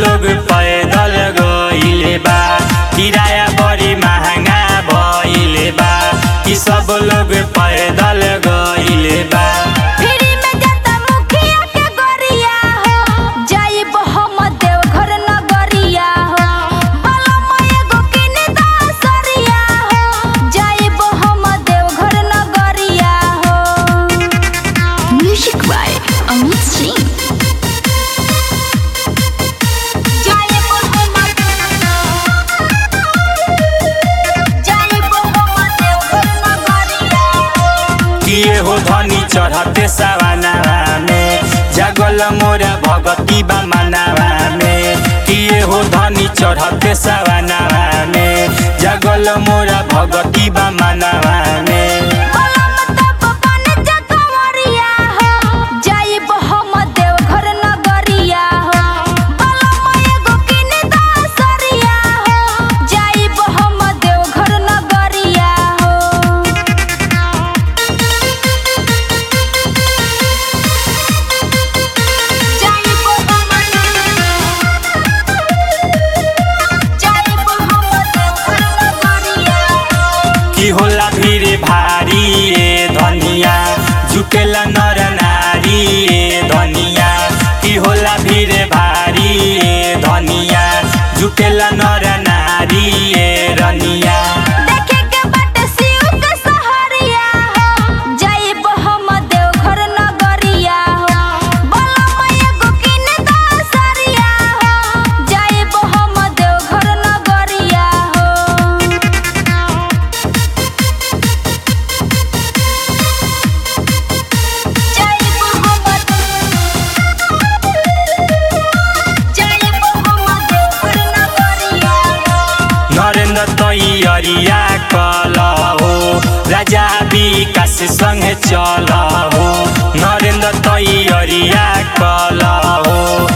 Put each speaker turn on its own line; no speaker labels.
लोग पैदल गइले बा किराया बड़ी महंगा भइले बा कि सब लोग पैदल गइले बा
फ्री में जाता मुखिया के गोरिया हो जाइब हम देवघर नगरिया हो बलम एगो किने दा सरिया हो जाइब हम देवघर नगरिया हो म्यूजिक बाय अमित सिंह जाइब हम जाइब हम देवघर नगरिया हो
किए हो धनी चढ़ते सवानावा में जागल मोरा भगती बा मनावा में किए हो धनी चढ़ते सवानावा में जागल मोरा भगती बा मनावा में
बलम तब बन जा कंवरिया हो जाइब हम देवघर नगरिया हो बलम एगो किने दा सरिया हो जाइब हम देवघर नगरिया हो जाइब हम जाइब हम देवघर नगरिया हो
की होला भीड़ भारी ए धनिया जुटेला नर नारी ए धनिया की होला भीड़ भारी ए धनिया जुटेला नर नारी ए रनिया
देखे के बाटे शिव के सहरिया हो जाइब हम देवघर नगरिया हो बलम एगो किने दा सरिया हो जाइब हम देवघर नगरिया हो जाइब हम जाइब हम देवघर नगरिया हो
नरेंद्र तैयरिया कल हो राजा विकास संग चल हो नरेंद्र तैयरिया कल हो